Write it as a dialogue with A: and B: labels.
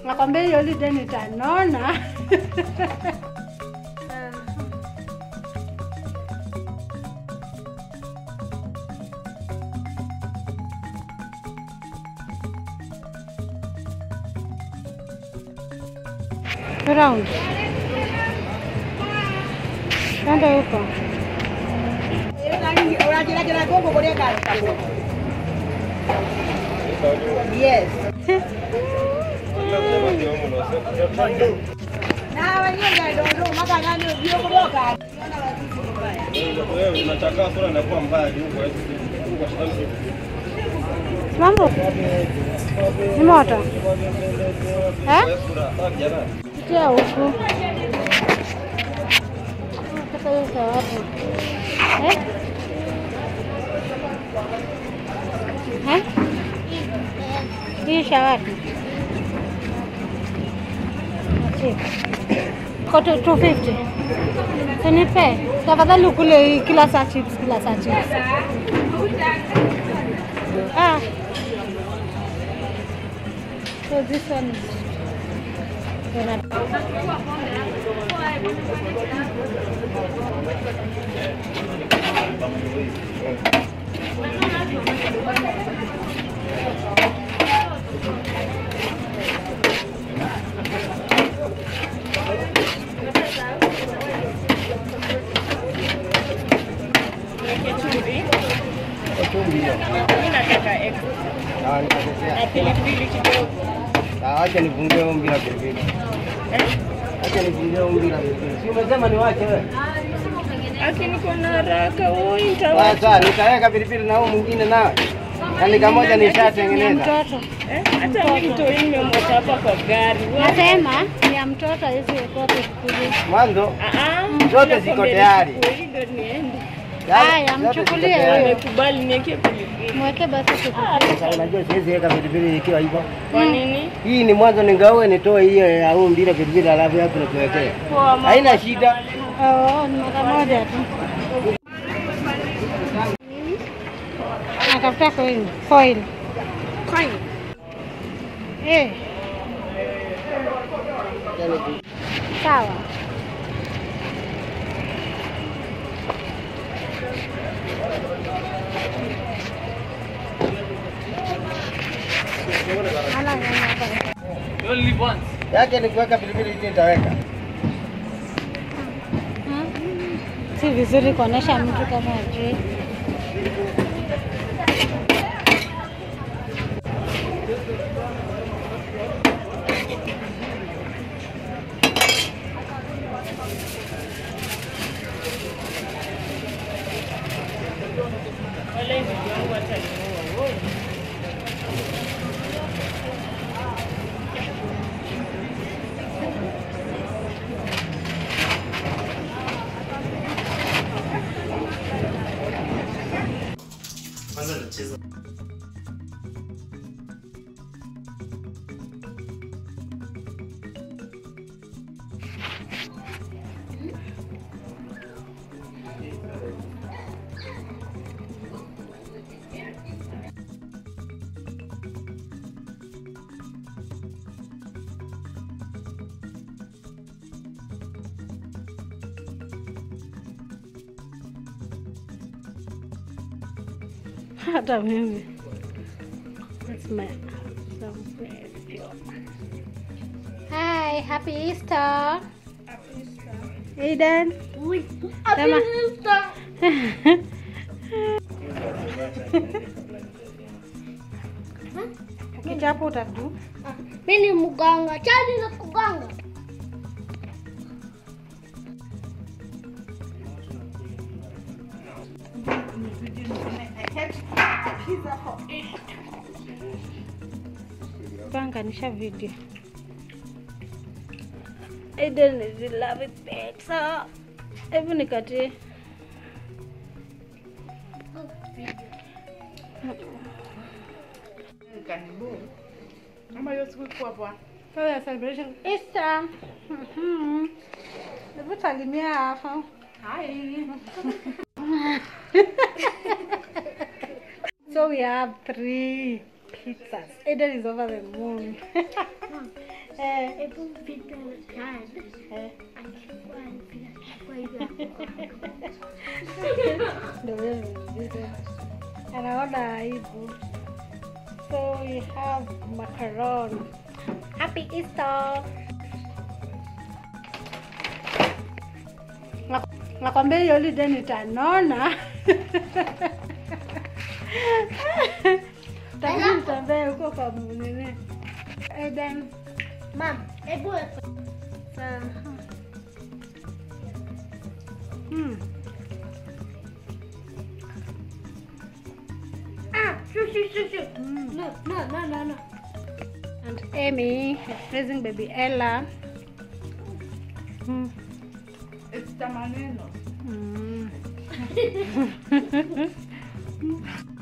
A: Nakwambia hiyo holiday nitanona. Round. Twende huko.
B: Yes.
C: unachakaa sura inakuwa mbaya juu kwa juu kwa sababu
A: Mambo ni moto eh?
C: sura sawa kijana
A: Pitia huku. Sasa hiyo za wapi? Eh? Eh? Hii shawati. Achi. Kote 250. Sinipe. Tafadhali ukule hii kila saa chips, kila saa chips. Ah. So this one is
C: Acha nifungie ombi la pilipili. Acha nifungie ombi la pilipili. Si umesema niwache wewe?
B: Aki niko na haraka, woi nitawacha.
C: Sasa nitaweka pilipili na huo mwingine nawe. Yaani kamoja
A: ni
C: nishatengeneza.
A: mtoto.
B: Eh, Hata mimi mtoi nimemwacha hapa kwa gari. Wewe-
A: Nasema ni ya mtoto hizi kote kukuli.
C: Mwanzo
B: Ah, ah,
C: Zote
B: nakwambia
C: ziko tayari.
B: nichukue hii ndio niende.
A: Haya,
C: zote ziko
A: mchukulie
C: tayari.
A: wewe.
B: Nimekubali niweke pilipili.
A: Mweke basi kukuli.
C: Sasa unajua siwezi weka pilipili ikiwa hivyo.
B: Kwa nini?
C: Hii ni mwanzo ningaue nitoe hiyo ya huu mbili pilipili alafu hapo nikuwekee.
B: Poa mama.
C: Haina shida.
A: Oh, ni mara moja tu. Natafuta coin. Foil. Coin. Eh, sawa. Ala, ala.
C: Yake ni kuweka pilipili hii nitaweka.
A: Hmm? Si vizuri kuonesha mtu kama ajui.
B: Wale ndugu yangu wataniua. woi.
D: Kwanza nacheza
A: Hata mimi. That's my some bread. Hi, happy Easter. Aiden. Sema. Ukichapo utadu.
E: Mimi ni mganga, chani na kuganga.
A: Panganisha video. Aiden is in love with pizza. Hebu nikatie.
B: Kama hiyo siku iko hapa.
A: Kwa ya celebration Easter. Mhm. Hebu salimia hapa.
B: Hi.
A: So we have three pizzas. Aiden is over the moon. Eh,
E: Hebu mpite Chad.
A: eh.
E: Achukua achukua hiyo.
A: Ndio wewe vile. Anaona aibu. So we have macaron. Happy Easter. Na- Nakwambia hiyo holiday nitanona. Tabidi nitembee huko kwa nini. Eden.
E: Mam, hebu weka.
A: Aha. Hmm.
E: Ah, shoo, shoo, shoo, shoo.
A: Mm.
E: No, no, no, no, no.
A: And Amy is raising baby Ella. Mm.
B: It's the maneno.
A: Mm.